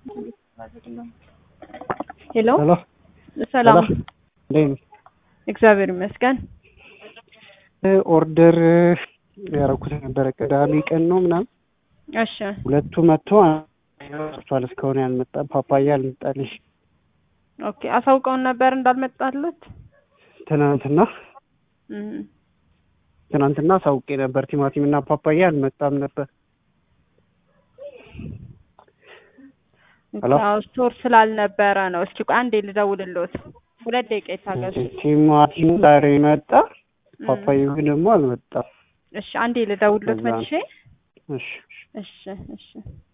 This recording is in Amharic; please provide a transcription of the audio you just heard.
ሄሎ ሄሎ ሰላም፣ እንዴት ነህ? እግዚአብሔር ይመስገን። ኦርደር ያደረኩት ነበረ ቅዳሜ ቀን ነው ምናምን እሺ ሁለቱ መጥቶ ቷል እስካሁን ያልመጣ ፓፓያ አልመጣልሽ ኦኬ። አሳውቀውን ነበር እንዳልመጣለት። ትናንትና እም፣ ትናንትና አሳውቄ ነበር ቲማቲም እና ፓፓያ አልመጣም ነበር ሄሎ? አዎ፣ ስቶር ስላልነበረ ነው። እስኪ ቆይ አንዴ ልደውልልዎት። ሁለት ደቂቃ ይታገሱ። ቲማቲሙ ዛሬ መጣ እም፣ ፓፓያው ግን ደግሞ አልመጣም እሺ አንዴ ልደውልልዎት ከዛ ነው። መልሼ። እሺ እሺ እሺ